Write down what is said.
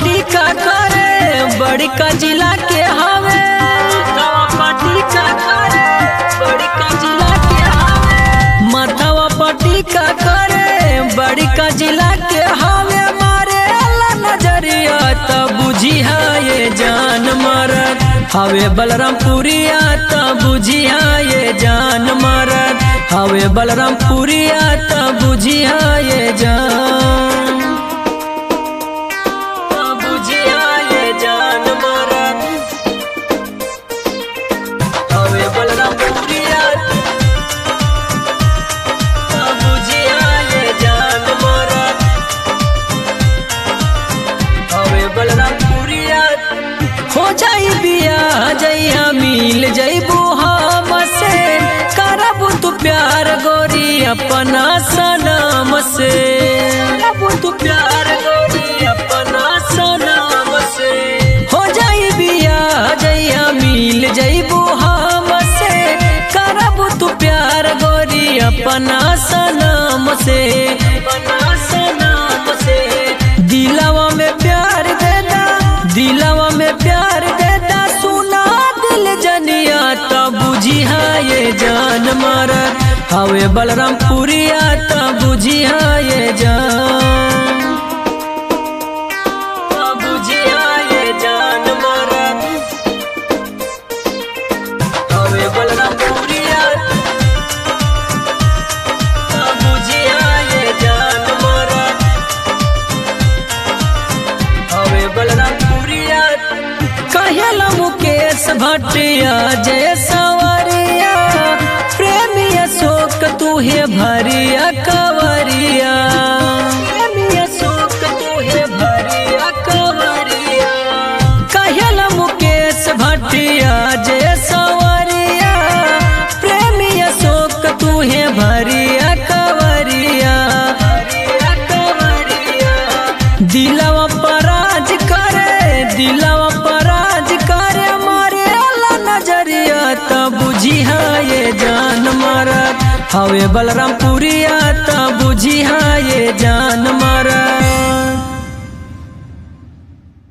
party का करे बड़ी का जिला के हवे माथावा पार्टी का करे बड़ी का जिला के हवे माथावा पार्टी का करे बड़ी का जिला के हवे मारे अल्लाह नजरिया तब बुझी है ये जान मरद हवे बलरामपुरिया तब बुझी है ये जान मरद हवे बलरामपुरिया तब बुझी है ये जान बुझिया ये जान मरद हवे बलरामपुरिया बुझिया ये जान मरद हवे बलरामपुरिया हो जाई बिया जइया मिल जइबू हम से करबू तू प्यार गोरी अपना सनम से करबू तू प्यार गोरी अपना सनम से हो जाई बिया जइया मिल जइबू हम से करबू तू प्यार गोरी अपना सनम से अपना सनम से दिलवा में प्यार देता दिलवा में प्यार देता सुना दिल जनिया तब बुझी है ये जान मरद हवे बलरामपुरिया तब बुझी है ये जान तब बुझी है ये जान मरद हवे बलरामपुरिया तब बुझी है ये जान मरद हवे बलरामपुरिया कहेला मुकेश भटिया जय सवरिया प्रेमी अशोक तुहे भरिया कवरिया प्रेमी अशोक तुहे भरिया कवरिया कहेला मुकेश भटिया जय सवरिया प्रेमी अशोक तुहे भरिया कवरिया कवरिया दिलवा पराज करे दिलवा पराज करे मारे अल्लाह नजरिया तब बुझी है ये जान मरद हवे बलरामपुरिया तब बुझी है ये जान मरद